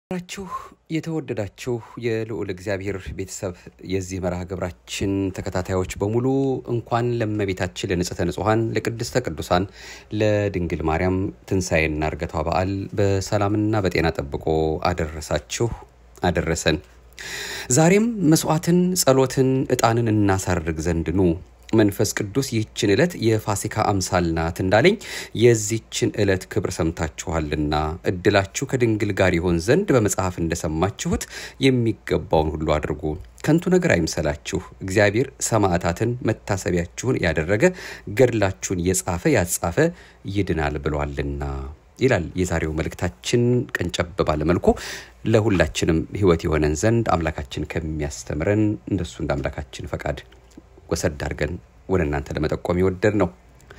ችሁ የተወደዳችሁ የልዑል እግዚአብሔር ቤተሰብ የዚህ መርሃ ግብራችን ተከታታዮች በሙሉ እንኳን ለእመቤታችን ለንጽሕተ ንጹሐን ለቅድስተ ቅዱሳን ለድንግል ማርያም ትንሣኤና እርገቷ በዓል በሰላምና በጤና ጠብቆ አደረሳችሁ አደረሰን። ዛሬም መስዋዕትን፣ ጸሎትን፣ ዕጣንን እናሳርግ ዘንድ ኑ መንፈስ ቅዱስ ይህችን ዕለት የፋሲካ አምሳል ናት እንዳለኝ የዚችን ዕለት ክብር ሰምታችኋልና እድላችሁ ከድንግል ጋር ይሆን ዘንድ በመጽሐፍ እንደሰማችሁት የሚገባውን ሁሉ አድርጉ። ከንቱ ነገር አይምሰላችሁ። እግዚአብሔር ሰማዕታትን መታሰቢያችሁን ያደረገ ገድላችሁን የጻፈ ያጻፈ ይድናል ብሏልና ይላል የዛሬው መልእክታችን። ቀንጨብ ባለመልኩ ለሁላችንም ሕይወት የሆነን ዘንድ አምላካችን ከሚያስተምረን እንደሱ እንደ አምላካችን ፈቃድ ወሰድ አድርገን ወደ እናንተ ለመጠቆም የወደድ ነው።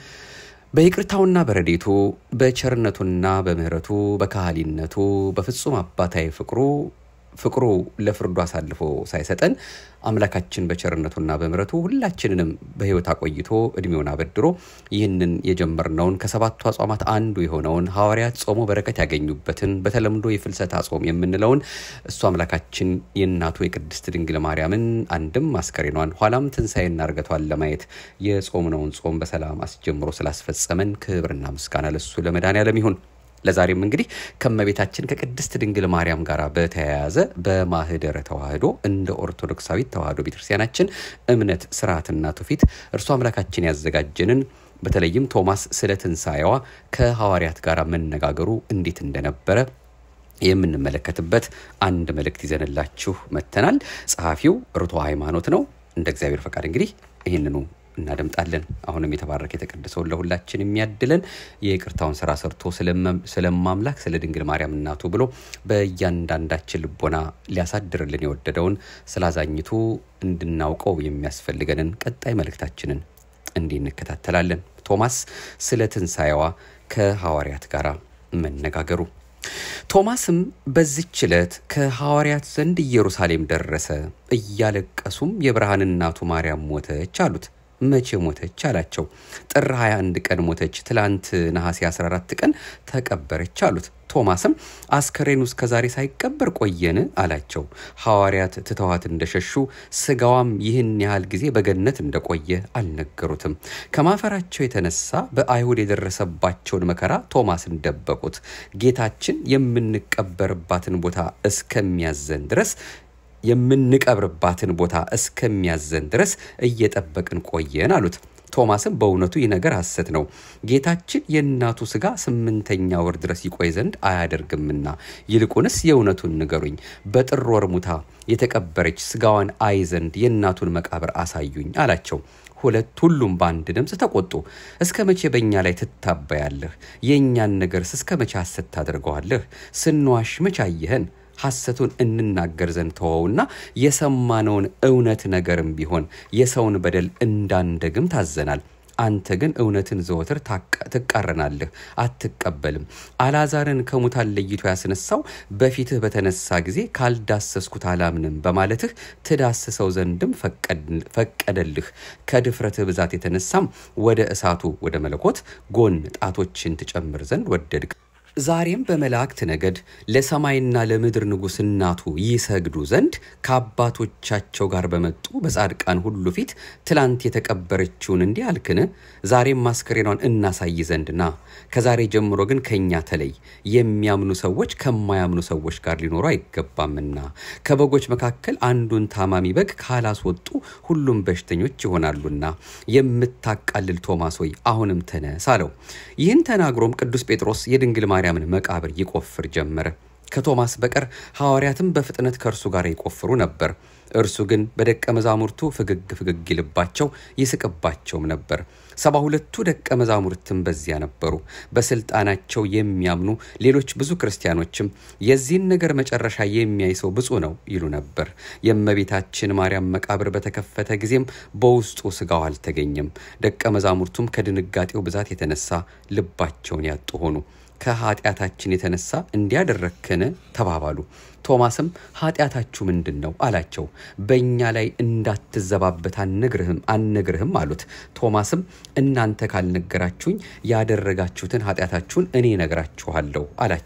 በይቅርታውና በረዴቱ በቸርነቱና በምሕረቱ በካህሊነቱ በፍጹም አባታዊ ፍቅሩ ፍቅሩ ለፍርዱ አሳልፎ ሳይሰጠን አምላካችን በቸርነቱና በምሕረቱ ሁላችንንም በሕይወት አቆይቶ እድሜውን አበድሮ ይህንን የጀመርነውን ከሰባቱ አጽዋማት አንዱ የሆነውን ሐዋርያት ጾሞ በረከት ያገኙበትን በተለምዶ የፍልሰታ ጾም የምንለውን እሱ አምላካችን የእናቱ የቅድስት ድንግል ማርያምን አንድም አስከሬኗን ኋላም ትንሣኤና እርገቷን ለማየት የጾምነውን ጾም በሰላም አስጀምሮ ስላስፈጸመን ክብርና ምስጋና ለሱ ለመድኃኔዓለም ይሁን። ለዛሬም እንግዲህ ከእመቤታችን ከቅድስት ድንግል ማርያም ጋር በተያያዘ በማህደረ ተዋህዶ እንደ ኦርቶዶክሳዊት ተዋህዶ ቤተክርስቲያናችን እምነት ስርዓትና ትውፊት እርሱ አምላካችን ያዘጋጀንን በተለይም ቶማስ ስለ ትንሣኤዋ ከሐዋርያት ጋር መነጋገሩ እንዴት እንደነበረ የምንመለከትበት አንድ መልእክት ይዘንላችሁ መጥተናል። ጸሐፊው ርቶ ሃይማኖት ነው። እንደ እግዚአብሔር ፈቃድ እንግዲህ ይህንኑ እናደምጣለን። አሁንም የተባረከ የተቀደሰውን ለሁላችን የሚያድለን የይቅርታውን ስራ ሰርቶ ስለማምላክ ስለ ድንግል ማርያም እናቱ ብሎ በእያንዳንዳችን ልቦና ሊያሳድርልን የወደደውን ስላዛኝቱ እንድናውቀው የሚያስፈልገንን ቀጣይ መልእክታችንን እንዲህ እንከታተላለን። ቶማስ ስለ ትንሣኤዋ ከሐዋርያት ጋር መነጋገሩ ቶማስም በዚች ዕለት ከሐዋርያት ዘንድ ኢየሩሳሌም ደረሰ። እያለቀሱም የብርሃን እናቱ ማርያም ሞተች አሉት። መቼ ሞተች አላቸው። ጥር 21 ቀን ሞተች፣ ትላንት ነሐሴ 14 ቀን ተቀበረች አሉት። ቶማስም አስከሬኑ እስከ ዛሬ ሳይቀበር ቆየን አላቸው። ሐዋርያት ትተዋት እንደሸሹ ስጋዋም ይህን ያህል ጊዜ በገነት እንደቆየ አልነገሩትም። ከማፈራቸው የተነሳ በአይሁድ የደረሰባቸውን መከራ ቶማስን ደበቁት። ጌታችን የምንቀበርባትን ቦታ እስከሚያዘን ድረስ የምንቀብርባትን ቦታ እስከሚያዘን ድረስ እየጠበቅን ቆየን አሉት። ቶማስም በእውነቱ ይህ ነገር ሐሰት ነው፣ ጌታችን የእናቱ ሥጋ ስምንተኛ ወር ድረስ ይቆይ ዘንድ አያደርግምና፣ ይልቁንስ የእውነቱን ንገሩኝ፣ በጥር ወር ሙታ የተቀበረች ሥጋዋን አይ ዘንድ የእናቱን መቃብር አሳዩኝ አላቸው። ሁለት ሁሉም በአንድ ድምፅ ተቆጡ። እስከ መቼ በእኛ ላይ ትታበያለህ? የእኛን ነገርስ እስከ መቼ ሐሰት ታደርገዋለህ? ስንዋሽ መቼ አየኸን? ሐሰቱን እንናገር ዘንድ ተወውና የሰማነውን እውነት ነገርም ቢሆን የሰውን በደል እንዳንደግም ታዘናል። አንተ ግን እውነትን ዘወትር ትቃረናለህ፣ አትቀበልም። አልዓዛርን ከሙታን ለይቶ ያስነሳው በፊትህ በተነሳ ጊዜ ካልዳሰስኩት አላምንም በማለትህ ትዳስሰው ዘንድም ፈቀደልህ። ከድፍረትህ ብዛት የተነሳም ወደ እሳቱ ወደ መለኮት ጎን ጣቶችን ትጨምር ዘንድ ወደድክ። ዛሬም በመላእክት ነገድ ለሰማይና ለምድር ንጉሥ እናቱ ይሰግዱ ዘንድ ከአባቶቻቸው ጋር በመጡ በጻድቃን ሁሉ ፊት ትላንት የተቀበረችውን እንዲህ አልክን? ዛሬም አስከሬኗን እናሳይ ዘንድ ና። ከዛሬ ጀምሮ ግን ከእኛ ተለይ። የሚያምኑ ሰዎች ከማያምኑ ሰዎች ጋር ሊኖሩ አይገባምና ከበጎች መካከል አንዱን ታማሚ በግ ካላስወጡ ሁሉም በሽተኞች ይሆናሉና የምታቃልል ቶማስ ሆይ አሁንም ተነስ አለው። ይህን ተናግሮም ቅዱስ ጴጥሮስ የድንግል ማርያምን መቃብር ይቆፍር ጀመረ። ከቶማስ በቀር ሐዋርያትም በፍጥነት ከእርሱ ጋር ይቆፍሩ ነበር። እርሱ ግን በደቀ መዛሙርቱ ፍግግ ፍግግ ይልባቸው ይስቅባቸውም ነበር። ሰባ ሁለቱ ደቀ መዛሙርትም በዚያ ነበሩ። በስልጣናቸው የሚያምኑ ሌሎች ብዙ ክርስቲያኖችም የዚህን ነገር መጨረሻ የሚያይ ሰው ብፁዕ ነው ይሉ ነበር። የእመቤታችን ማርያም መቃብር በተከፈተ ጊዜም በውስጡ ስጋው አልተገኘም። ደቀ መዛሙርቱም ከድንጋጤው ብዛት የተነሳ ልባቸውን ያጡ ሆኑ። ከኃጢአታችን የተነሳ እንዲያደረግከን ተባባሉ። ቶማስም ኃጢአታችሁ ምንድን ነው አላቸው። በእኛ ላይ እንዳትዘባበት አንነግርህም አንነግርህም አሉት። ቶማስም እናንተ ካልነገራችሁኝ ያደረጋችሁትን ኃጢአታችሁን እኔ ነግራችኋለሁ አላቸው።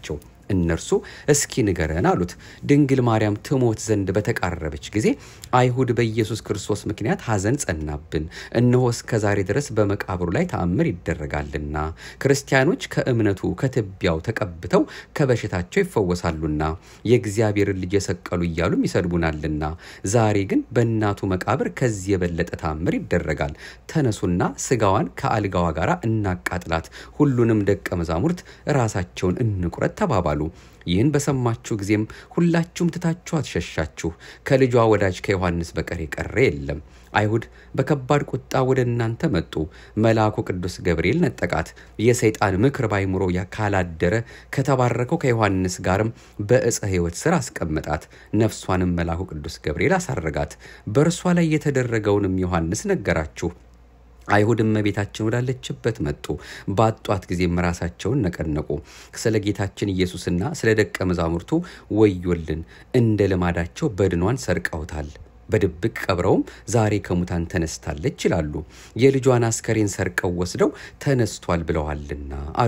እነርሱ እስኪ ንገረን አሉት። ድንግል ማርያም ትሞት ዘንድ በተቃረበች ጊዜ አይሁድ በኢየሱስ ክርስቶስ ምክንያት ሐዘን ጸናብን፣ እነሆ እስከ ዛሬ ድረስ በመቃብሩ ላይ ተአምር ይደረጋልና ክርስቲያኖች ከእምነቱ ከትቢያው ተቀብተው ከበሽታቸው ይፈወሳሉና የእግዚአብሔርን ልጅ የሰቀሉ እያሉም ይሰድቡናልና ዛሬ ግን በእናቱ መቃብር ከዚህ የበለጠ ተአምር ይደረጋል። ተነሱና ስጋዋን ከአልጋዋ ጋር እናቃጥላት፣ ሁሉንም ደቀ መዛሙርት ራሳቸውን እንቁረጥ ተባባሉ። ይህን በሰማችሁ ጊዜም ሁላችሁም ትታችሁ አትሸሻችሁ። ከልጇ ወዳጅ ከዮሐንስ በቀር የቀረ የለም። አይሁድ በከባድ ቁጣ ወደ እናንተ መጡ። መልአኩ ቅዱስ ገብርኤል ነጠቃት። የሰይጣን ምክር ባይምሮ ካላደረ ከተባረከው ከዮሐንስ ጋርም በዕፀ ሕይወት ስር አስቀመጣት። ነፍሷንም መልአኩ ቅዱስ ገብርኤል አሳረጋት። በእርሷ ላይ የተደረገውንም ዮሐንስ ነገራችሁ። አይሁድ እመቤታችን ወዳለችበት መጡ። ባጧት ጊዜም ራሳቸውን ነቀነቁ። ስለ ጌታችን ኢየሱስና ስለ ደቀ መዛሙርቱ ወዮልን፣ እንደ ልማዳቸው በድኗን ሰርቀውታል። በድብቅ ቀብረውም ዛሬ ከሙታን ተነስታለች ይላሉ። የልጇን አስከሬን ሰርቀው ወስደው ተነስቷል ብለዋልና አሉ።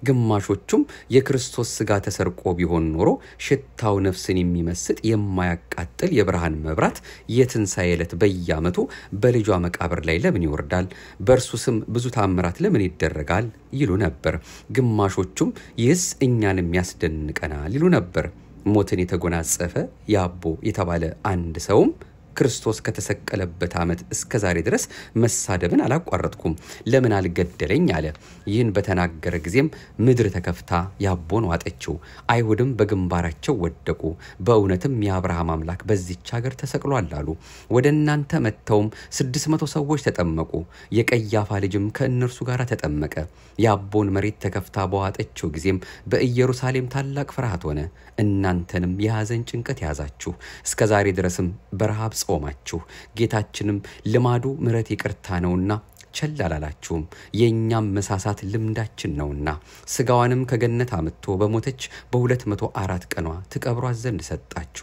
ግማሾቹም የክርስቶስ ስጋ ተሰርቆ ቢሆን ኖሮ ሽታው ነፍስን የሚመስጥ የማያቃጥል የብርሃን መብራት የትንሣኤ ዕለት በየዓመቱ በልጇ መቃብር ላይ ለምን ይወርዳል? በእርሱ ስም ብዙ ታምራት ለምን ይደረጋል? ይሉ ነበር። ግማሾቹም ይህስ እኛንም ያስደንቀናል ይሉ ነበር። ሞትን የተጎናጸፈ ያቦ የተባለ አንድ ሰውም ክርስቶስ ከተሰቀለበት ዓመት እስከ ዛሬ ድረስ መሳደብን አላቋረጥኩም፣ ለምን አልገደለኝ አለ። ይህን በተናገረ ጊዜም ምድር ተከፍታ ያቦን ዋጠችው። አይሁድም በግንባራቸው ወደቁ። በእውነትም የአብርሃም አምላክ በዚች ሀገር ተሰቅሏል አሉ። ወደ እናንተ መጥተውም ስድስት መቶ ሰዎች ተጠመቁ። የቀያፋ ልጅም ከእነርሱ ጋር ተጠመቀ። የአቦን መሬት ተከፍታ በዋጠችው ጊዜም በኢየሩሳሌም ታላቅ ፍርሃት ሆነ። እናንተንም የሐዘን ጭንቀት ያዛችሁ። እስከ ዛሬ ድረስም በረሃብ ጾማችሁ። ጌታችንም ልማዱ ምሕረት ይቅርታ ነውና ቸል አላላችሁም። የእኛም መሳሳት ልምዳችን ነውና ስጋዋንም ከገነት አምጥቶ በሞተች በሁለት መቶ አራት ቀኗ ትቀብሯት ዘንድ ሰጣችሁ።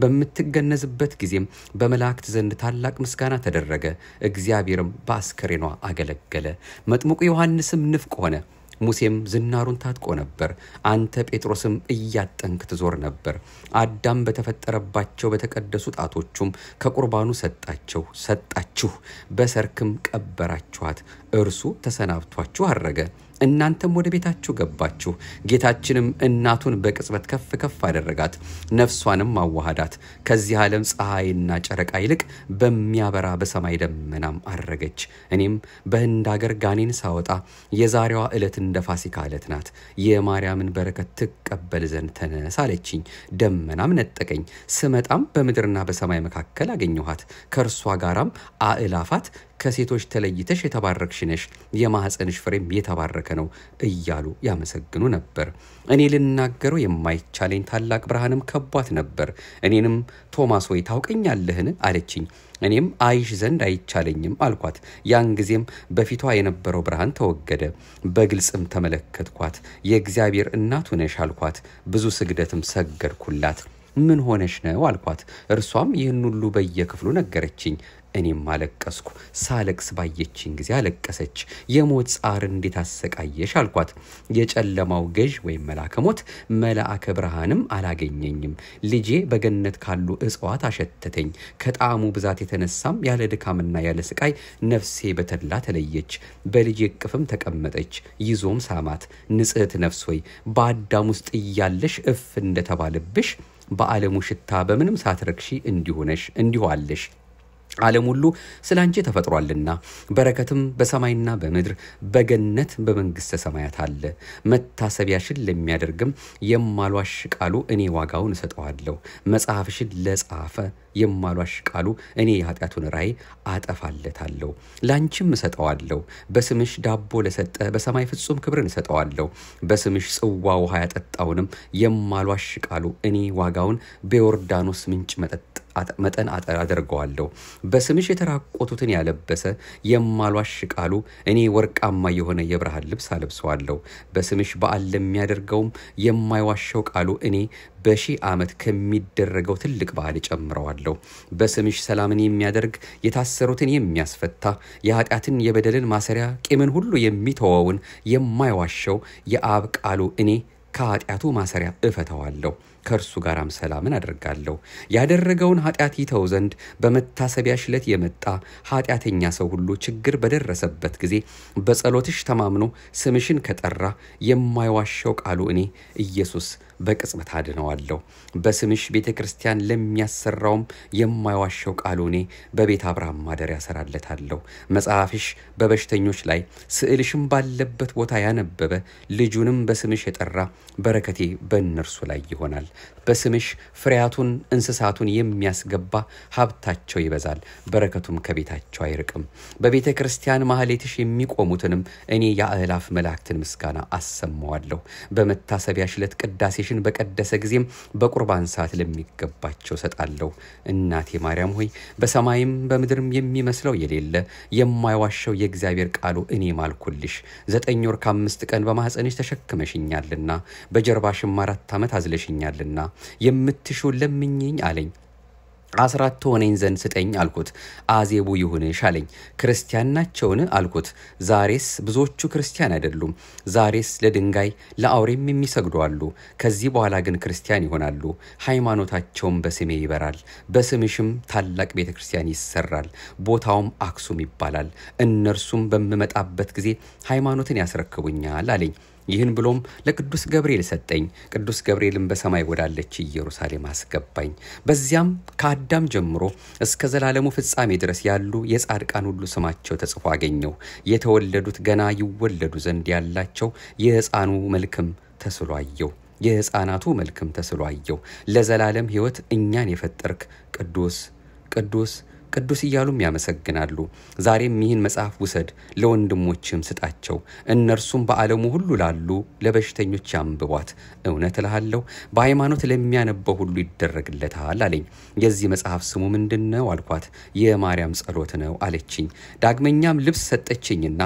በምትገነዝበት ጊዜም በመላእክት ዘንድ ታላቅ ምስጋና ተደረገ። እግዚአብሔርም በአስከሬኗ አገለገለ። መጥምቁ ዮሐንስም ንፍቅ ሆነ። ሙሴም ዝናሩን ታጥቆ ነበር። አንተ ጴጥሮስም እያጠንክ ትዞር ነበር። አዳም በተፈጠረባቸው በተቀደሱ ጣቶቹም ከቁርባኑ ሰጣቸው ሰጣችሁ፣ በሰርክም ቀበራችኋት። እርሱ ተሰናብቷችሁ አረገ። እናንተም ወደ ቤታችሁ ገባችሁ። ጌታችንም እናቱን በቅጽበት ከፍ ከፍ አደረጋት፣ ነፍሷንም አዋሃዳት። ከዚህ ዓለም ፀሐይና ጨረቃ ይልቅ በሚያበራ በሰማይ ደመናም አረገች። እኔም በህንድ አገር ጋኔን ሳወጣ የዛሬዋ ዕለት እንደ ፋሲካ ዕለት ናት። የማርያምን በረከት ትቀበል ዘንድ ተነስ አለችኝ። ደመናም ነጠቀኝ። ስመጣም በምድርና በሰማይ መካከል አገኘኋት። ከእርሷ ጋራም አእላፋት ከሴቶች ተለይተሽ የተባረክሽ ነሽ፣ የማኅፀንሽ ፍሬም የተባረከ ነው እያሉ ያመሰግኑ ነበር። እኔ ልናገረው የማይቻለኝ ታላቅ ብርሃንም ከቧት ነበር። እኔንም ቶማስ ሆይ ታውቀኛለህን? አለችኝ። እኔም አይሽ ዘንድ አይቻለኝም አልኳት። ያን ጊዜም በፊቷ የነበረው ብርሃን ተወገደ። በግልጽም ተመለከትኳት። የእግዚአብሔር እናቱ ነሽ አልኳት። ብዙ ስግደትም ሰገድኩላት። ምን ሆነሽ ነው አልኳት። እርሷም ይህን ሁሉ በየክፍሉ ነገረችኝ። እኔም አለቀስኩ። ሳለቅስ ባየችኝ ጊዜ አለቀሰች። የሞት ጻር እንዴት አሰቃየሽ አልኳት። የጨለማው ገዥ ወይም መልአከ ሞት መልአከ ብርሃንም አላገኘኝም። ልጄ በገነት ካሉ እጽዋት አሸተተኝ። ከጣዕሙ ብዛት የተነሳም ያለ ድካምና ያለ ስቃይ ነፍሴ በተድላ ተለየች። በልጄ እቅፍም ተቀመጠች። ይዞም ሳማት። ንጽሕት ነፍስ ሆይ በአዳም ውስጥ እያለሽ እፍ እንደተባለብሽ በዓለሙ ሽታ በምንም ሳትረክሺ እንዲሁ ነሽ እንዲሁ አለሽ። ዓለም ሁሉ ስለ አንቺ ተፈጥሯልና በረከትም በሰማይና በምድር በገነት በመንግሥተ ሰማያት አለ። መታሰቢያሽን ለሚያደርግም የማሏሽ ቃሉ እኔ ዋጋውን እሰጠዋለሁ። መጽሐፍሽን ለጻፈ የማሏሽ ቃሉ እኔ የኃጢአቱን ራእይ አጠፋለታለሁ፣ ለአንቺም እሰጠዋለሁ። በስምሽ ዳቦ ለሰጠ በሰማይ ፍጹም ክብርን እሰጠዋለሁ። በስምሽ ጽዋ ውሃ ያጠጣውንም የማሏሽ ቃሉ እኔ ዋጋውን በዮርዳኖስ ምንጭ መጠጥ መጠን አደርገዋለሁ። በስምሽ የተራቆቱትን ያለበሰ የማሏሽ ቃሉ እኔ ወርቃማ የሆነ የብርሃን ልብስ አለብሰዋለሁ። በስምሽ በዓል ለሚያደርገውም የማይዋሸው ቃሉ እኔ በሺህ ዓመት ከሚደረገው ትልቅ በዓል እጨምረዋለሁ። በስምሽ ሰላምን የሚያደርግ የታሰሩትን የሚያስፈታ የኃጢአትን የበደልን ማሰሪያ ቂምን ሁሉ የሚተወውን የማይዋሸው የአብ ቃሉ እኔ ከኃጢአቱ ማሰሪያ እፈተዋለሁ ከእርሱ ጋራም ሰላምን አደርጋለሁ። ያደረገውን ኃጢአት ይተው ዘንድ በመታሰቢያ ሽለት የመጣ ኃጢአተኛ ሰው ሁሉ ችግር በደረሰበት ጊዜ በጸሎትሽ ተማምኖ ስምሽን ከጠራ የማይዋሸው ቃሉ እኔ ኢየሱስ በቅጽበት አድነዋለሁ። በስምሽ ቤተ ክርስቲያን ለሚያሰራውም የማይዋሸው ቃሉ እኔ በቤት አብርሃም ማደሪያ እሰራለታለሁ። መጽሐፍሽ በበሽተኞች ላይ ስዕልሽም ባለበት ቦታ ያነበበ ልጁንም በስምሽ የጠራ በረከቴ በእነርሱ ላይ ይሆናል። በስምሽ ፍሬያቱን እንስሳቱን የሚያስገባ ሀብታቸው ይበዛል፣ በረከቱም ከቤታቸው አይርቅም። በቤተ ክርስቲያን ማህሌትሽ የሚቆሙትንም እኔ የአእላፍ መላእክትን ምስጋና አሰማዋለሁ። በመታሰቢያ ሽለት ቅዳሴሽን በቀደሰ ጊዜም በቁርባን ሰዓት ለሚገባቸው ሰጣለሁ። እናቴ ማርያም ሆይ በሰማይም በምድርም የሚመስለው የሌለ የማይዋሸው የእግዚአብሔር ቃሉ እኔ ማልኩልሽ። ዘጠኝ ወር ከአምስት ቀን በማኅፀንሽ ተሸክመሽኛልና በጀርባሽም አራት ዓመት አዝለሽኛልና የምትሹን ለምኝኝ አለኝ። አስራት ትሆነኝ ዘንድ ስጠኝ አልኩት። አዜቡ ይሁንሽ አለኝ። ክርስቲያን ናቸውን አልኩት። ዛሬስ ብዙዎቹ ክርስቲያን አይደሉም። ዛሬስ ለድንጋይ ለአውሬም የሚሰግዱ አሉ። ከዚህ በኋላ ግን ክርስቲያን ይሆናሉ። ሃይማኖታቸውም በስሜ ይበራል። በስምሽም ታላቅ ቤተ ክርስቲያን ይሰራል። ቦታውም አክሱም ይባላል። እነርሱም በምመጣበት ጊዜ ሃይማኖትን ያስረክቡኛል አለኝ። ይህን ብሎም ለቅዱስ ገብርኤል ሰጠኝ። ቅዱስ ገብርኤልም በሰማይ ወዳለች ኢየሩሳሌም አስገባኝ። በዚያም ከአዳም ጀምሮ እስከ ዘላለሙ ፍጻሜ ድረስ ያሉ የጻድቃን ሁሉ ስማቸው ተጽፎ አገኘው። የተወለዱት ገና ይወለዱ ዘንድ ያላቸው የሕፃኑ መልክም ተስሎ አየው። የሕፃናቱ መልክም ተስሎ አየው። ለዘላለም ሕይወት እኛን የፈጠርክ ቅዱስ ቅዱስ ቅዱስ እያሉም ያመሰግናሉ። ዛሬም ይህን መጽሐፍ ውሰድ፣ ለወንድሞችም ስጣቸው፣ እነርሱም በዓለሙ ሁሉ ላሉ ለበሽተኞች ያንብቧት። እውነት እልሃለሁ በሃይማኖት ለሚያነበው ሁሉ ይደረግለታል አለኝ። የዚህ መጽሐፍ ስሙ ምንድን ነው አልኳት። የማርያም ጸሎት ነው አለችኝ። ዳግመኛም ልብስ ሰጠችኝና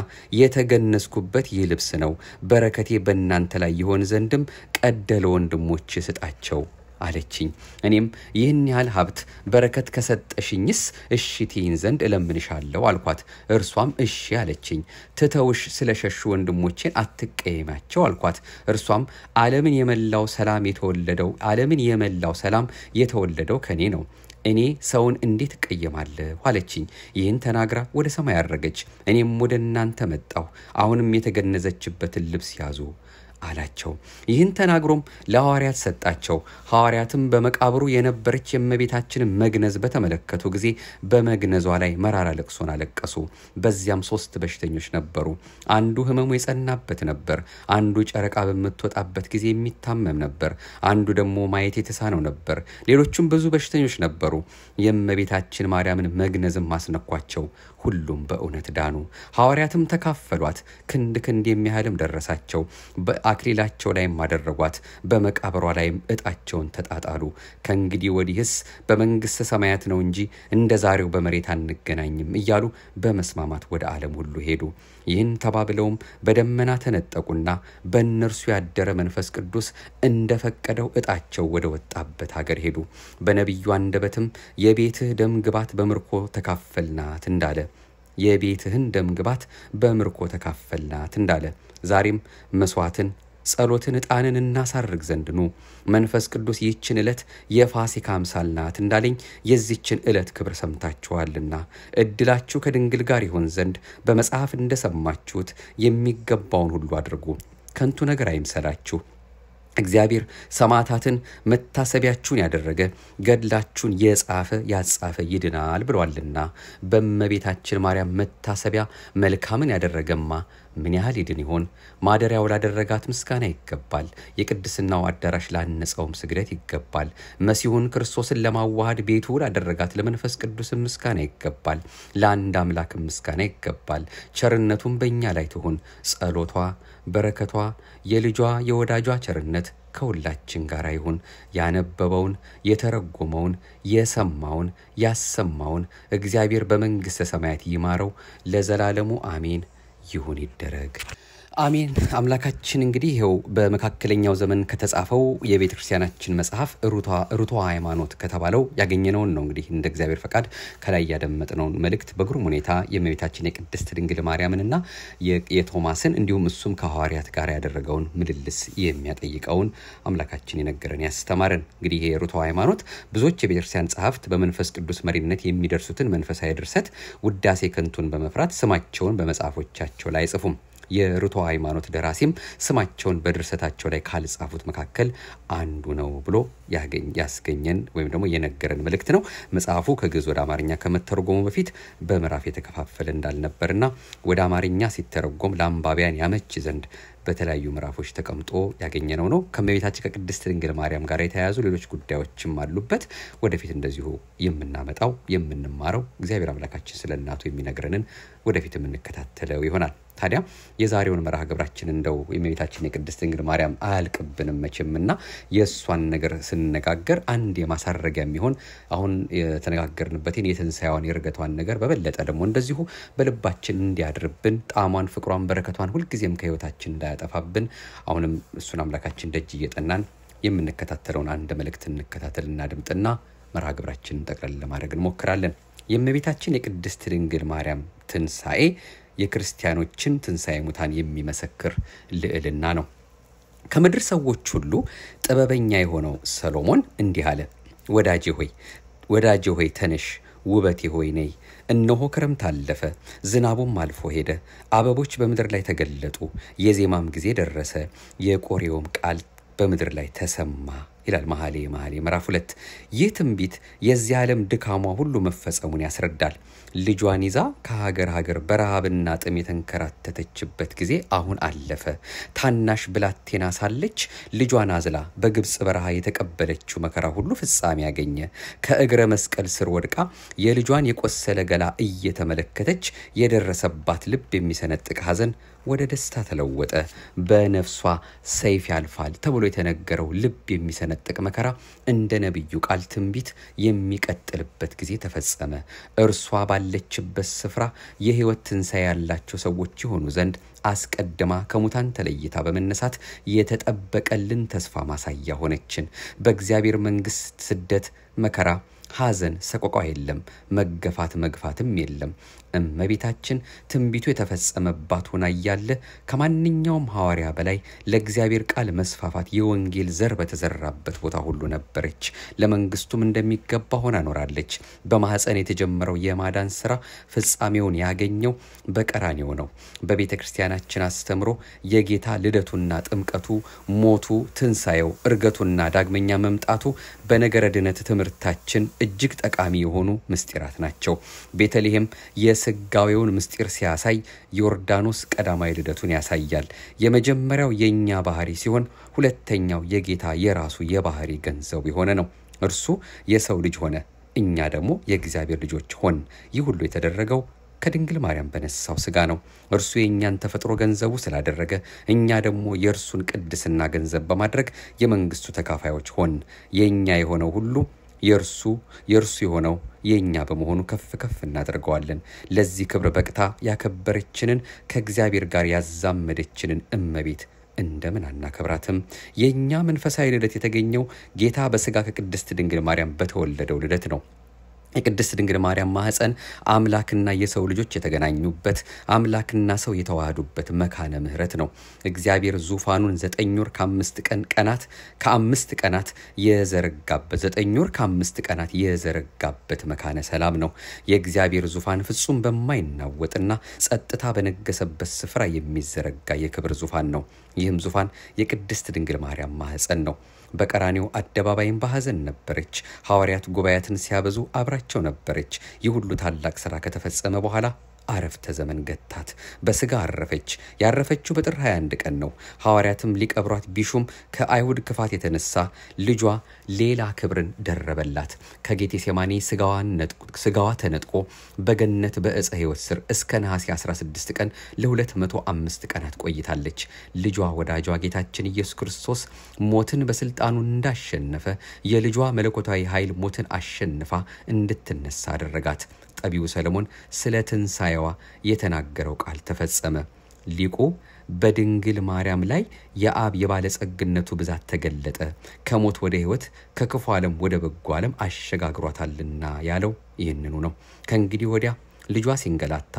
የተገነዝኩበት ይህ ልብስ ነው፣ በረከቴ በእናንተ ላይ ይሆን ዘንድም ቀደ ለወንድሞች ስጣቸው አለችኝ። እኔም ይህን ያህል ሀብት በረከት ከሰጠሽኝስ እሺ ትይን ዘንድ እለምንሻለሁ አልኳት። እርሷም እሺ አለችኝ። ትተውሽ ስለሸሹ ወንድሞቼን አትቀየማቸው አልኳት። እርሷም ዓለምን የመላው ሰላም የተወለደው ዓለምን የመላው ሰላም የተወለደው ከኔ ነው እኔ ሰውን እንዴት እቀየማለሁ አለችኝ። ይህን ተናግራ ወደ ሰማይ አረገች። እኔም ወደ እናንተ መጣሁ። አሁንም የተገነዘችበትን ልብስ ያዙ አላቸው። ይህን ተናግሮም ለሐዋርያት ሰጣቸው። ሐዋርያትም በመቃብሩ የነበረች የእመቤታችንን መግነዝ በተመለከቱ ጊዜ በመግነዟ ላይ መራራ ለቅሶን አለቀሱ። በዚያም ሶስት በሽተኞች ነበሩ። አንዱ ሕመሙ የጸናበት ነበር። አንዱ ጨረቃ በምትወጣበት ጊዜ የሚታመም ነበር። አንዱ ደግሞ ማየት የተሳነው ነበር። ሌሎቹም ብዙ በሽተኞች ነበሩ። የእመቤታችን ማርያምን መግነዝም አስነኳቸው። ሁሉም በእውነት ዳኑ። ሐዋርያትም ተካፈሏት። ክንድ ክንድ የሚያህልም ደረሳቸው። በአክሊላቸው ላይም አደረጓት። በመቃብሯ ላይም ዕጣቸውን ተጣጣሉ። ከእንግዲህ ወዲህስ በመንግሥተ ሰማያት ነው እንጂ እንደ ዛሬው በመሬት አንገናኝም እያሉ በመስማማት ወደ ዓለም ሁሉ ሄዱ። ይህን ተባብለውም በደመና ተነጠቁና በእነርሱ ያደረ መንፈስ ቅዱስ እንደፈቀደው ዕጣቸው ወደ ወጣበት ሀገር ሄዱ። በነቢዩ አንደበትም የቤትህ ደም ግባት በምርኮ ተካፈልናት እንዳለ የቤትህን ደም ግባት በምርኮ ተካፈልናት እንዳለ ዛሬም መስዋዕትን ጸሎትን ዕጣንን እናሳርግ ዘንድ ኑ። መንፈስ ቅዱስ ይህችን ዕለት የፋሲካ አምሳል ናት እንዳለኝ የዚችን ዕለት ክብር ሰምታችኋልና ዕድላችሁ ከድንግል ጋር ይሆን ዘንድ በመጽሐፍ እንደሰማችሁት የሚገባውን ሁሉ አድርጉ። ከንቱ ነገር አይምሰላችሁ። እግዚአብሔር ሰማዕታትን መታሰቢያችሁን ያደረገ ገድላችሁን የጻፈ ያጻፈ ይድናል ብሏልና በእመቤታችን ማርያም መታሰቢያ መልካምን ያደረገማ ምን ያህል ይድን ይሆን? ማደሪያው ላደረጋት ምስጋና ይገባል። የቅድስናው አዳራሽ ላነጸውም ስግደት ይገባል። መሲሁን ክርስቶስን ለማዋሃድ ቤቱ ላደረጋት ለመንፈስ ቅዱስም ምስጋና ይገባል። ለአንድ አምላክም ምስጋና ይገባል። ቸርነቱም በእኛ ላይ ትሁን። ጸሎቷ በረከቷ የልጇ የወዳጇ ቸርነት ከሁላችን ጋር ይሁን። ያነበበውን የተረጎመውን የሰማውን ያሰማውን እግዚአብሔር በመንግሥተ ሰማያት ይማረው ለዘላለሙ አሜን። ይሁን ይደረግ። አሜን። አምላካችን እንግዲህ ይኸው በመካከለኛው ዘመን ከተጻፈው የቤተ ክርስቲያናችን መጽሐፍ ርቱዐ ሃይማኖት ከተባለው ያገኘነውን ነው። እንግዲህ እንደ እግዚአብሔር ፈቃድ ከላይ ያደመጥነውን መልእክት በግሩም ሁኔታ የእመቤታችን የቅድስት ድንግል ማርያምንና የቶማስን እንዲሁም እሱም ከሐዋርያት ጋር ያደረገውን ምልልስ የሚያጠይቀውን አምላካችን የነገረን ያስተማረን። እንግዲህ ይሄ ርቱዐ ሃይማኖት ብዙዎች የቤተ ክርስቲያን ጸሐፍት በመንፈስ ቅዱስ መሪነት የሚደርሱትን መንፈሳዊ ድርሰት ውዳሴ ከንቱን በመፍራት ስማቸውን በመጽሐፎቻቸው ላይ አይጽፉም። የርቱዐ ሃይማኖት ደራሲም ስማቸውን በድርሰታቸው ላይ ካልጻፉት መካከል አንዱ ነው ብሎ ያስገኘን ወይም ደግሞ የነገረን መልእክት ነው። መጽሐፉ ከግዕዝ ወደ አማርኛ ከመተርጎሙ በፊት በምዕራፍ የተከፋፈለ እንዳልነበርና ወደ አማርኛ ሲተረጎም ለአንባቢያን ያመች ዘንድ በተለያዩ ምዕራፎች ተቀምጦ ያገኘነው ነው። ከእመቤታችን ከቅድስት ድንግል ማርያም ጋር የተያያዙ ሌሎች ጉዳዮችም አሉበት። ወደፊት እንደዚሁ የምናመጣው የምንማረው እግዚአብሔር አምላካችን ስለ እናቱ የሚነግረንን ወደፊት የምንከታተለው ይሆናል። ታዲያ የዛሬውን መርሃ ግብራችን እንደው የእመቤታችን የቅድስት ድንግል ማርያም አያልቅብንም መቼምና የእሷን ነገር ስንነጋገር አንድ የማሳረጊያ የሚሆን አሁን የተነጋገርንበትን የትንሣኤዋን የእርገቷን ነገር በበለጠ ደግሞ እንደዚሁ በልባችን እንዲያድርብን ጣዕሟን፣ ፍቅሯን፣ በረከቷን ሁልጊዜም ከህይወታችን እንዳያጠፋብን አሁንም እሱን አምላካችን ደጅ እየጠናን የምንከታተለውን አንድ መልእክት እንከታተልና ድምጥና መርሃ ግብራችንን ጠቅለል ለማድረግ እንሞክራለን። የእመቤታችን የቅድስት ድንግል ማርያም ትንሣኤ የክርስቲያኖችን ትንሣኤ ሙታን የሚመሰክር ልዕልና ነው። ከምድር ሰዎች ሁሉ ጥበበኛ የሆነው ሰሎሞን እንዲህ አለ። ወዳጄ ሆይ ወዳጄ ሆይ ተነሽ፣ ውበቴ ሆይ ነይ። እነሆ ክረምት አለፈ፣ ዝናቡም አልፎ ሄደ፣ አበቦች በምድር ላይ ተገለጡ፣ የዜማም ጊዜ ደረሰ፣ የቆሬውም ቃል በምድር ላይ ተሰማ ይላል መኃልየ መኃልይ ምዕራፍ ሁለት ይህ ትንቢት የዚህ ዓለም ድካሟ ሁሉ መፈጸሙን ያስረዳል። ልጇን ይዛ ከሀገር ሀገር በረሃብና ጥም የተንከራተተችበት ጊዜ አሁን አለፈ። ታናሽ ብላቴና ሳለች ልጇን አዝላ በግብፅ በረሃ የተቀበለችው መከራ ሁሉ ፍጻሜ ያገኘ። ከእግረ መስቀል ስር ወድቃ የልጇን የቆሰለ ገላ እየተመለከተች የደረሰባት ልብ የሚሰነጥቅ ሐዘን ወደ ደስታ ተለወጠ። በነፍሷ ሰይፍ ያልፋል ተብሎ የተነገረው ልብ የሚሰነጥቅ መከራ እንደ ነቢዩ ቃል ትንቢት የሚቀጥልበት ጊዜ ተፈጸመ። እርሷ ባለችበት ስፍራ የሕይወት ትንሣኤ ያላቸው ሰዎች የሆኑ ዘንድ አስቀድማ ከሙታን ተለይታ በመነሳት የተጠበቀልን ተስፋ ማሳያ ሆነችን። በእግዚአብሔር መንግሥት ስደት፣ መከራ ሐዘን፣ ሰቆቃ የለም። መገፋት መግፋትም የለም። እመቤታችን ትንቢቱ የተፈጸመባት ሆና እያለ ከማንኛውም ሐዋርያ በላይ ለእግዚአብሔር ቃል መስፋፋት የወንጌል ዘር በተዘራበት ቦታ ሁሉ ነበረች። ለመንግስቱም እንደሚገባ ሆና ኖራለች። በማኅፀን የተጀመረው የማዳን ስራ ፍጻሜውን ያገኘው በቀራኔው ነው። በቤተ ክርስቲያናችን አስተምሮ የጌታ ልደቱና ጥምቀቱ፣ ሞቱ፣ ትንሣኤው፣ እርገቱና ዳግመኛ መምጣቱ በነገረ ድነት ትምህርታችን እጅግ ጠቃሚ የሆኑ ምስጢራት ናቸው። ቤተልሔም የስጋዌውን ምስጢር ሲያሳይ ዮርዳኖስ ቀዳማዊ ልደቱን ያሳያል። የመጀመሪያው የእኛ ባህሪ ሲሆን ሁለተኛው የጌታ የራሱ የባህሪ ገንዘቡ የሆነ ነው። እርሱ የሰው ልጅ ሆነ፣ እኛ ደግሞ የእግዚአብሔር ልጆች ሆን። ይህ ሁሉ የተደረገው ከድንግል ማርያም በነሳው ስጋ ነው። እርሱ የእኛን ተፈጥሮ ገንዘቡ ስላደረገ እኛ ደግሞ የእርሱን ቅድስና ገንዘብ በማድረግ የመንግስቱ ተካፋዮች ሆን። የእኛ የሆነው ሁሉ የእርሱ የእርሱ የሆነው የእኛ በመሆኑ ከፍ ከፍ እናደርገዋለን። ለዚህ ክብር በቅታ ያከበረችንን ከእግዚአብሔር ጋር ያዛመደችንን እመቤት እንደምን አናከብራትም? የእኛ መንፈሳዊ ልደት የተገኘው ጌታ በስጋ ከቅድስት ድንግል ማርያም በተወለደው ልደት ነው። የቅድስት ድንግል ማርያም ማኅፀን አምላክና የሰው ልጆች የተገናኙበት አምላክና ሰው የተዋሃዱበት መካነ ምሕረት ነው። እግዚአብሔር ዙፋኑን ዘጠኝ ወር ከአምስት ቀን ቀናት ከአምስት ቀናት የዘረጋበት ዘጠኝ ወር ከአምስት ቀናት የዘረጋበት መካነ ሰላም ነው። የእግዚአብሔር ዙፋን ፍጹም በማይናወጥና ጸጥታ በነገሰበት ስፍራ የሚዘረጋ የክብር ዙፋን ነው። ይህም ዙፋን የቅድስት ድንግል ማርያም ማኅፀን ነው። በቀራኔው አደባባይም በሐዘን ነበረች። ሐዋርያት ጉባኤያትን ሲያበዙ አብራቸው ነበረች። ይህ ሁሉ ታላቅ ሥራ ከተፈጸመ በኋላ አረፍተ ዘመን ገታት። በስጋ አረፈች። ያረፈችው በጥር 21 ቀን ነው። ሐዋርያትም ሊቀብሯት ቢሹም ከአይሁድ ክፋት የተነሳ ልጇ ሌላ ክብርን ደረበላት። ከጌቴሴማኒ ስጋዋ ተነጥቆ በገነት በዕፀ ሕይወት ስር እስከ ነሐሴ 16 ቀን ለ205 ቀናት ቆይታለች። ልጇ ወዳጇ ጌታችን ኢየሱስ ክርስቶስ ሞትን በስልጣኑ እንዳሸነፈ የልጇ መለኮታዊ ኃይል ሞትን አሸንፋ እንድትነሳ አደረጋት። ጠቢቡ ሰለሞን ስለ ትንሣኤዋ የተናገረው ቃል ተፈጸመ። ሊቁ በድንግል ማርያም ላይ የአብ የባለጸግነቱ ብዛት ተገለጠ፣ ከሞት ወደ ሕይወት ከክፉ ዓለም ወደ በጎ ዓለም አሸጋግሯታልና ያለው ይህንኑ ነው። ከእንግዲህ ወዲያ ልጇ ሲንገላታ፣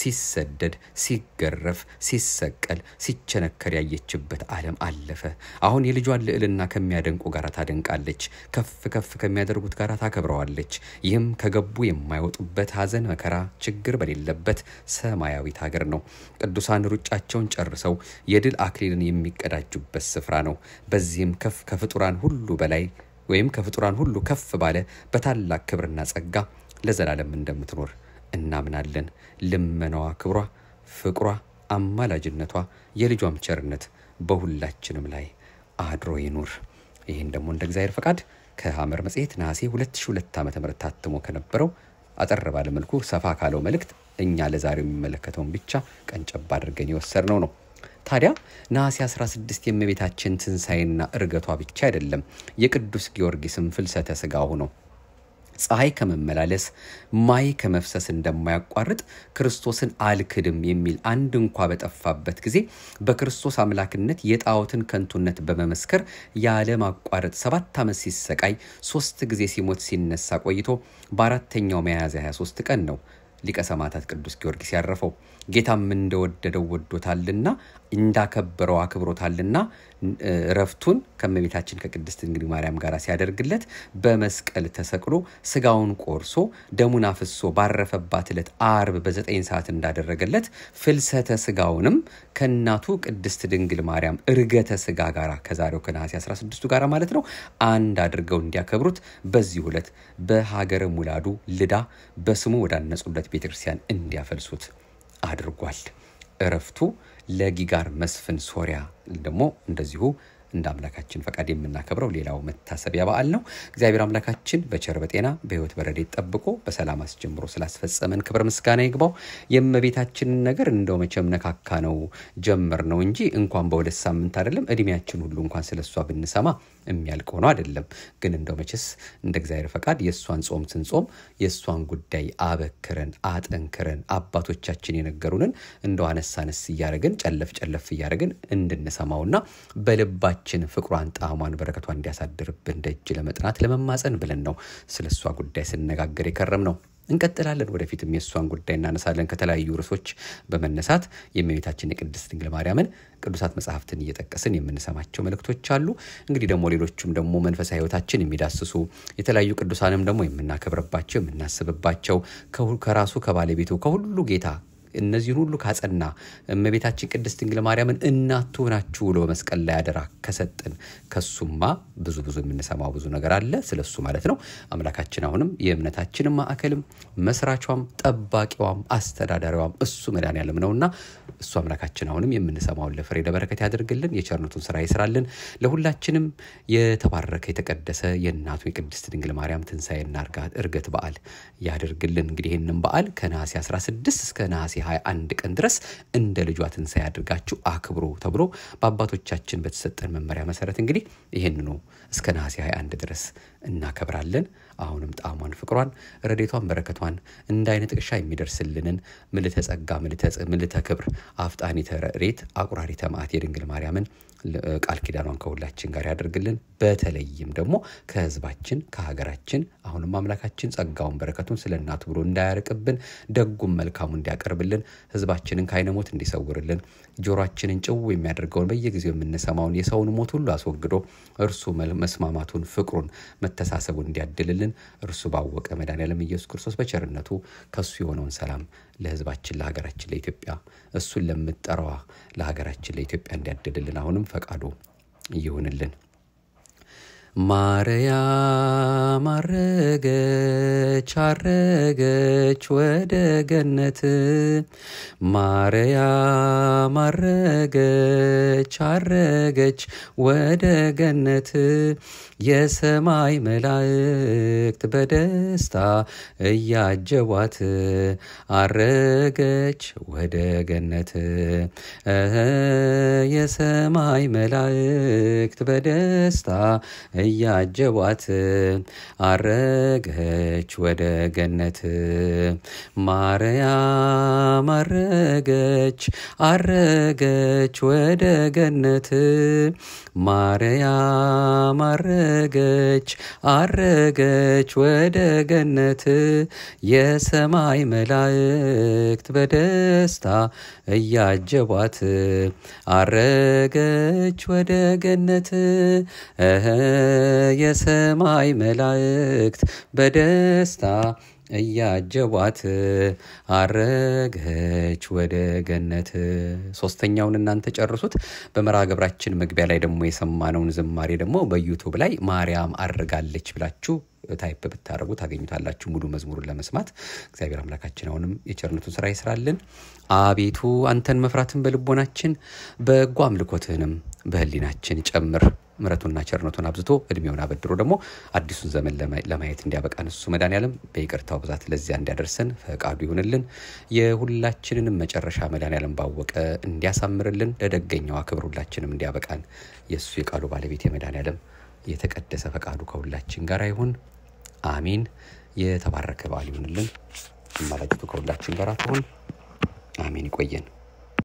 ሲሰደድ፣ ሲገረፍ፣ ሲሰቀል፣ ሲቸነከር ያየችበት ዓለም አለፈ። አሁን የልጇን ልዕልና ከሚያደንቁ ጋር ታደንቃለች፣ ከፍ ከፍ ከሚያደርጉት ጋር ታከብረዋለች። ይህም ከገቡ የማይወጡበት ሐዘን፣ መከራ፣ ችግር በሌለበት ሰማያዊት ሀገር ነው። ቅዱሳን ሩጫቸውን ጨርሰው የድል አክሊልን የሚቀዳጁበት ስፍራ ነው። በዚህም ከፍ ከፍጡራን ሁሉ በላይ ወይም ከፍጡራን ሁሉ ከፍ ባለ በታላቅ ክብርና ጸጋ ለዘላለም እንደምትኖር እናምናለን። ልመናዋ፣ ክብሯ፣ ፍቅሯ፣ አማላጅነቷ፣ የልጇም ቸርነት በሁላችንም ላይ አድሮ ይኑር። ይህን ደግሞ እንደ እግዚአብሔር ፈቃድ ከሐመር መጽሔት ነሐሴ 2002 ዓ ም ታትሞ ከነበረው አጠር ባለ መልኩ ሰፋ ካለው መልእክት እኛ ለዛሬው የሚመለከተውን ብቻ ቀንጨብ አድርገን የወሰድነው ነው። ታዲያ ነሐሴ 16 የእመቤታችን ትንሣኤና እርገቷ ብቻ አይደለም፣ የቅዱስ ጊዮርጊስም ፍልሰተ ሥጋው ነው። ፀሐይ ከመመላለስ ማይ ከመፍሰስ እንደማያቋርጥ ክርስቶስን አልክድም የሚል አንድ እንኳ በጠፋበት ጊዜ በክርስቶስ አምላክነት የጣዖትን ከንቱነት በመመስከር ያለማቋረጥ ሰባት ዓመት ሲሰቃይ ሶስት ጊዜ ሲሞት ሲነሳ ቆይቶ በአራተኛው ሚያዝያ 23 ቀን ነው ሊቀ ሰማዕታት ቅዱስ ጊዮርጊስ ያረፈው። ጌታም እንደወደደው ወዶታልና እንዳከበረው አክብሮታልና እረፍቱን ከእመቤታችን ከቅድስት ድንግል ማርያም ጋር ሲያደርግለት በመስቀል ተሰቅሎ ስጋውን ቆርሶ ደሙን አፍሶ ባረፈባት ዕለት አርብ በዘጠኝ ሰዓት እንዳደረገለት ፍልሰተ ስጋውንም ከእናቱ ቅድስት ድንግል ማርያም እርገተ ስጋ ጋር ከዛሬው ከነሐሴ 16ቱ ጋር ማለት ነው አንድ አድርገው እንዲያከብሩት በዚህ ዕለት በሀገረ ሙላዱ ልዳ በስሙ ወዳነጹለት ቤተክርስቲያን እንዲያፈልሱት አድርጓል። እረፍቱ ለጊጋር መስፍን ሶሪያ ደግሞ እንደዚሁ እንደ አምላካችን ፈቃድ የምናከብረው ሌላው መታሰቢያ በዓል ነው። እግዚአብሔር አምላካችን በቸር በጤና በሕይወት በረድኤት ጠብቆ በሰላም አስጀምሮ ስላስፈጸመን ክብር ምስጋና ይግባው። የእመቤታችንን ነገር እንደው መቼም ነካካ ነው ጀመር ነው እንጂ እንኳን በሁለት ሳምንት አይደለም እድሜያችን ሁሉ እንኳን ስለሷ ብንሰማ የሚያልቅ ሆኖ አይደለም። ግን እንደው መቼስ እንደ እግዚአብሔር ፈቃድ የእሷን ጾም ስንጾም የእሷን ጉዳይ አበክረን አጠንክረን አባቶቻችን የነገሩንን እንደው አነስ አነስ እያደረግን ጨለፍ ጨለፍ እያደረግን እንድንሰማውና በልባችን ፍቅሯን ጣዕሟን በረከቷን እንዲያሳድርብን ደጅ ለመጥናት ለመማፀን ብለን ነው ስለ እሷ ጉዳይ ስነጋገር የከረም ነው። እንቀጥላለን። ወደፊትም የእሷን ጉዳይ እናነሳለን። ከተለያዩ ርዕሶች በመነሳት የእመቤታችን የቅድስት ድንግል ማርያምን ቅዱሳት መጽሐፍትን እየጠቀስን የምንሰማቸው መልእክቶች አሉ። እንግዲህ ደግሞ ሌሎቹም ደግሞ መንፈሳዊ ሕይወታችን የሚዳስሱ የተለያዩ ቅዱሳንም ደግሞ የምናከብርባቸው የምናስብባቸው ከራሱ ከባለቤቱ ከሁሉ ጌታ እነዚህን ሁሉ ካጸና እመቤታችን ቅድስት ድንግል ማርያምን እናቱ ናችሁ ብሎ በመስቀል ላይ አደራ ከሰጥን ከሱማ ብዙ ብዙ የምንሰማው ብዙ ነገር አለ። ስለ እሱ ማለት ነው። አምላካችን አሁንም የእምነታችንም ማዕከልም መስራቿም ጠባቂዋም አስተዳዳሪዋም እሱ መድኃኔዓለም ነውና እሱ አምላካችን አሁንም የምንሰማውን ለፍሬ ለበረከት ያደርግልን፣ የቸርነቱን ስራ ይስራልን። ለሁላችንም የተባረከ የተቀደሰ የእናቱ የቅድስት ድንግል ማርያም ትንሣኤና እርገት በዓል ያደርግልን። እንግዲህ ይህንም በዓል ከነሐሴ 16 እስከ ነሐሴ 21 ቀን ድረስ እንደ ልጇ ትንሣኤ አድርጋችሁ አክብሮ ተብሎ በአባቶቻችን በተሰጠን መመሪያ መሰረት እንግዲህ ይህንኑ እስከ ነሐሴ 21 ድረስ እናከብራለን። አሁንም ጣዕሟን፣ ፍቅሯን፣ ረዴቷን፣ በረከቷን እንደ አይነ ጥቅሻ የሚደርስልንን ምልተ ጸጋ፣ ምልተ ክብር፣ አፍጣኒተ ረድኤት፣ አቁራሪተ መዓት የድንግል ማርያምን ቃል ኪዳኗን ከሁላችን ጋር ያደርግልን። በተለይም ደግሞ ከሕዝባችን ከሀገራችን አሁንም አምላካችን ጸጋውን በረከቱን ስለ እናቱ ብሎ እንዳያርቅብን ደጉም መልካሙ እንዲያቀርብልን ሕዝባችንን ከዓይነ ሞት እንዲሰውርልን ጆሮአችንን ጭው የሚያደርገውን በየጊዜው የምንሰማውን የሰውን ሞት ሁሉ አስወግዶ እርሱ መስማማቱን፣ ፍቅሩን፣ መተሳሰቡን እንዲያድልልን እርሱ ባወቀ መድኃኔዓለም ኢየሱስ ክርስቶስ በቸርነቱ ከሱ የሆነውን ሰላም ለሕዝባችን ለሀገራችን ለኢትዮጵያ እሱን ለምጠራዋ ለሀገራችን ለኢትዮጵያ እንዲያድልልን አሁንም ፈቃዱ ይሁንልን። ማርያም አረገች አረገች ወደ ገነት ማርያም አረገች አረገች ወደ ገነት የሰማይ መላእክት በደስታ እያጀቧት አረገች ወደ ገነት የሰማይ መላእክት በደስታ እያጀቧት አረገች ወደ ገነት ማርያም አረገች አረገች ወደ ገነት ማርያም አረገች አረገች ወደ ገነት የሰማይ መላእክት በደስታ እያጀቧት አረገች ወደ ገነት እህ የሰማይ መላእክት በደስታ እያጀቧት አረገች ወደ ገነት። ሶስተኛውን እናንተ ጨርሱት። በመርሃ ግብራችን መግቢያ ላይ ደግሞ የሰማነውን ዝማሬ ደግሞ በዩቱብ ላይ ማርያም አርጋለች ብላችሁ ታይፕ ብታደርጉ ታገኙታላችሁ። ሙሉ መዝሙሩን ለመስማት እግዚአብሔር አምላካችን አሁንም የቸርነቱን ስራ ይስራልን። አቤቱ አንተን መፍራትን በልቦናችን በጎ አምልኮትህንም በህሊናችን ጨምር። ምረቱና ቸርነቱን አብዝቶ እድሜውን አበድሮ ደግሞ አዲሱን ዘመን ለማየት እንዲያበቃን እሱ መድኃኔዓለም በይቅርታው ብዛት ለዚያ እንዲያደርሰን ፈቃዱ ይሁንልን። የሁላችንንም መጨረሻ መድኃኔዓለም ባወቀ እንዲያሳምርልን፣ ለደገኛው ክብር ሁላችንም እንዲያበቃን የእሱ የቃሉ ባለቤት የመድኃኔዓለም የተቀደሰ ፈቃዱ ከሁላችን ጋር ይሁን። አሚን። የተባረከ በዓል ይሁንልን። አማላጅቱ ከሁላችን ጋር ትሁን። አሜን። ይቆየን።